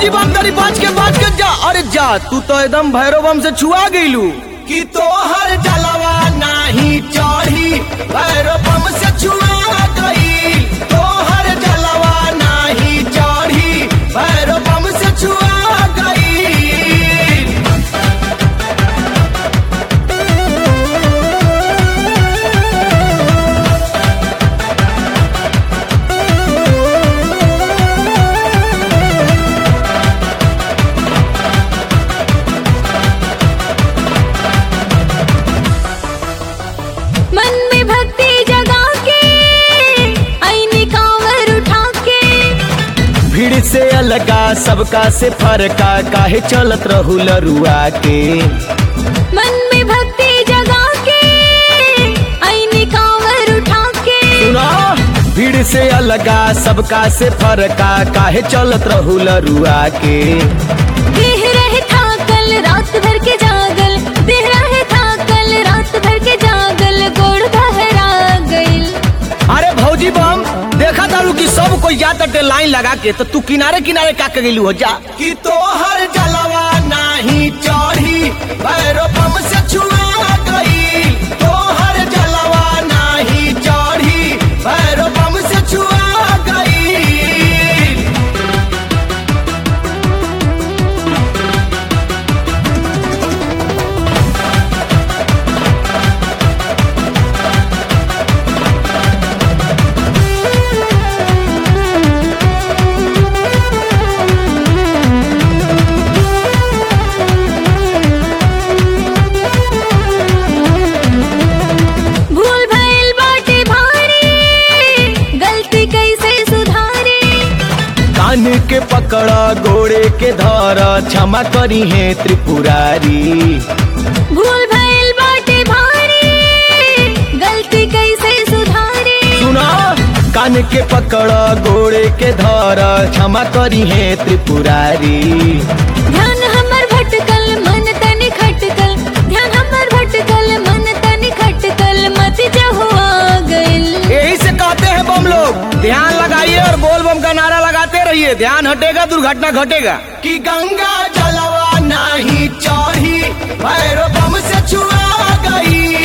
भौजी बम तरी बच के बच के जा अरे जा तू तो एकदम भैरव बम से छुआ गईलू कि तोहर जलवा नाही चढ़ी भैरव बम से छुआ गई तोहर जलवा नाही चढ़ी भैरव बम से छुआ गई मन में भक्ति जगा के आईने कांवर उठा के भीड़ से अलगा सबका से फरका काहे चलत रहू लरुआ के मन में भक्ति जगा के आईने कांवर उठा के सुना भीड़ से अलगा सबका से फरका काहे चलत रहू लरुआ के देह रहे था कल रात भर के जागल देह रहे था कल रात भर के जागल गोड़ बहरा गइल अरे भौजी बम देखा तारू कि सब कोई जाता टे लाइन लगा के तो तू किनारे किनारे का के गेलू हो जा कि तोहर जलवा नाही चढ़ी भैरव बम से छुआ गई तोहर जलवा नाही चढ़ी भैरव बम से छुआ गई भूल भइल बाटे भारी गलती कैसे सुधारी कान के पकड़ा गोड़े के धरा क्षमा करी है त्रिपुरारी भूल भइल बाटे भारी गलती कैसे सुधारी सुना कान के पकड़ा गोड़े के धरा क्षमा करी है त्रिपुरारी ध्यान हमर भटकल मन तनि खटकल ध्यान हमर भटकल मन तनि खटकल मत जहुआ गइल यही से कहते हैं बम लोग ध्यान लगाइए और बोल बम का नारा लगाते रहिए ध्यान हटेगा दुर्घटना घटेगा कि गंगा जलवा नहीं चढ़ी भैरव बम से छुआ गई